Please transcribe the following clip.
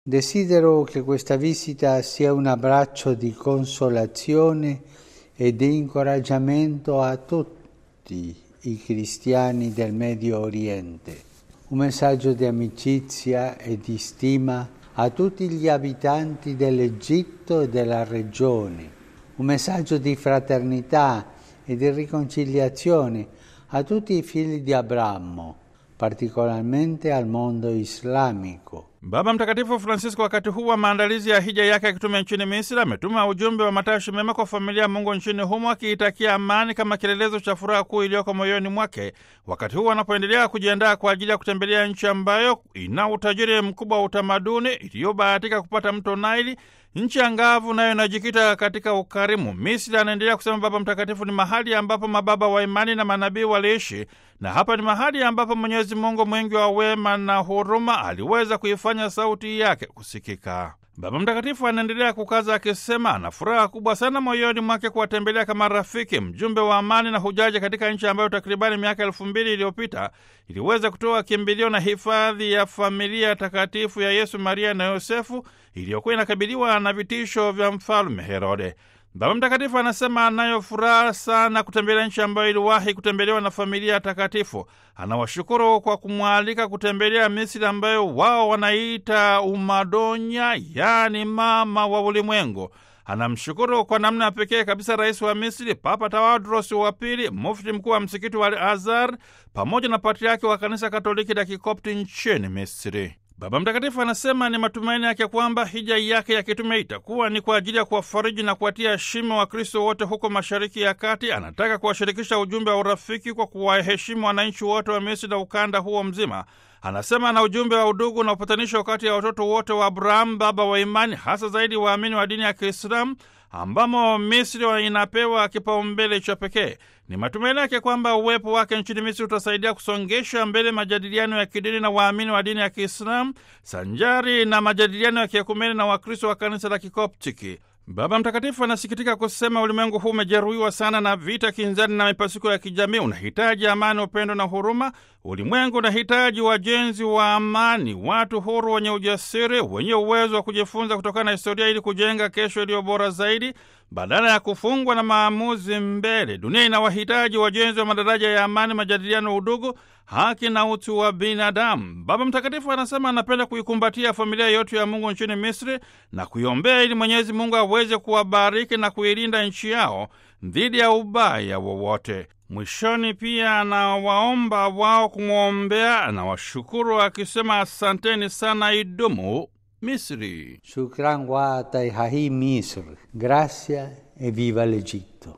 Desidero che questa visita sia un abbraccio di consolazione e di incoraggiamento a tutti i cristiani del Medio Oriente, un messaggio di amicizia e di stima a tutti gli abitanti dell'Egitto e della regione, un messaggio di fraternità e di riconciliazione a tutti i figli di Abramo, particolarmente al mondo islamico. Baba Mtakatifu Francisco wakati huu wa maandalizi ya hija yake ya kitume nchini Misri ametuma ujumbe wa matashi mema kwa familia ya Mungu nchini humo akiitakia amani kama kielelezo cha furaha kuu iliyoko moyoni mwake, wakati huu anapoendelea kujiandaa kwa ajili ya kutembelea nchi ambayo ina utajiri mkubwa wa utamaduni, iliyobahatika kupata mto Naili, nchi angavu nayo inajikita katika ukarimu. Misri, anaendelea kusema Baba Mtakatifu, ni mahali ambapo mababa wa imani na manabii waliishi, na hapa ni mahali ambapo Mwenyezi Mungu mwingi wa wema na huruma aliweza kuifanya sauti yake kusikika. Baba Mtakatifu anaendelea kukaza akisema ana furaha kubwa sana moyoni mwake kuwatembelea kama rafiki, mjumbe wa amani na hujaji katika nchi ambayo takribani miaka elfu mbili iliyopita iliweza kutoa kimbilio na hifadhi ya familia takatifu ya Yesu, Maria na Yosefu iliyokuwa inakabiliwa na vitisho vya mfalme Herode. Baba Mtakatifu anasema anayo furaha sana kutembelea nchi ambayo iliwahi kutembelewa na familia takatifu. Anawashukuru kwa kumwalika kutembelea Misri ambayo wao wanaita Umadonya, yaani mama wa ulimwengu. Anamshukuru kwa namna ya pekee kabisa rais wa Misri, Papa Tawadros wa Pili, mufti mkuu wa msikiti wa Al Azhar pamoja na patriaki wa kanisa Katoliki la Kikopti nchini Misri. Baba Mtakatifu anasema ni matumaini yake kwamba hija yake ya kitume itakuwa ni kwa ajili ya kuwafariji na kuwatia shime Wakristo wote huko Mashariki ya Kati. Anataka kuwashirikisha ujumbe wa urafiki kwa kuwaheshimu wananchi wote wa Misri na ukanda huo mzima. Anasema na ujumbe wa udugu na upatanisho kati ya watoto wote wa Abrahamu, baba wa imani, hasa zaidi waamini wa dini ya Kiislamu ambamo Misri inapewa kipaumbele cha pekee. Ni matumaini yake kwamba uwepo wake nchini Misri utasaidia kusongesha mbele majadiliano ya kidini na waamini wa dini ya Kiislamu sanjari na majadiliano ya kiekumeni na Wakristo wa kanisa la Kikoptiki. Baba Mtakatifu anasikitika kusema ulimwengu huu umejeruhiwa sana na vita, kinzani na mipasuko ya kijamii. Unahitaji amani, upendo na huruma. Ulimwengu unahitaji wajenzi wa amani, watu huru, wenye ujasiri, wenye uwezo wa kujifunza kutokana na historia ili kujenga kesho iliyo bora zaidi, badala ya kufungwa na maamuzi mbele. Dunia inawahitaji wajenzi wa madaraja ya amani, majadiliano, udugu, haki na utu wa binadamu. Baba Mtakatifu anasema anapenda kuikumbatia familia yote ya Mungu nchini Misri na kuiombea ili Mwenyezi Mungu aweze kuwabariki na kuilinda nchi yao dhidi ya ubaya wowote. Mwishoni pia anawaomba wao kumwombea, anawashukuru akisema asanteni sana, idumu Misri. Shukran wa Misr, gracia e viva l'Egitto.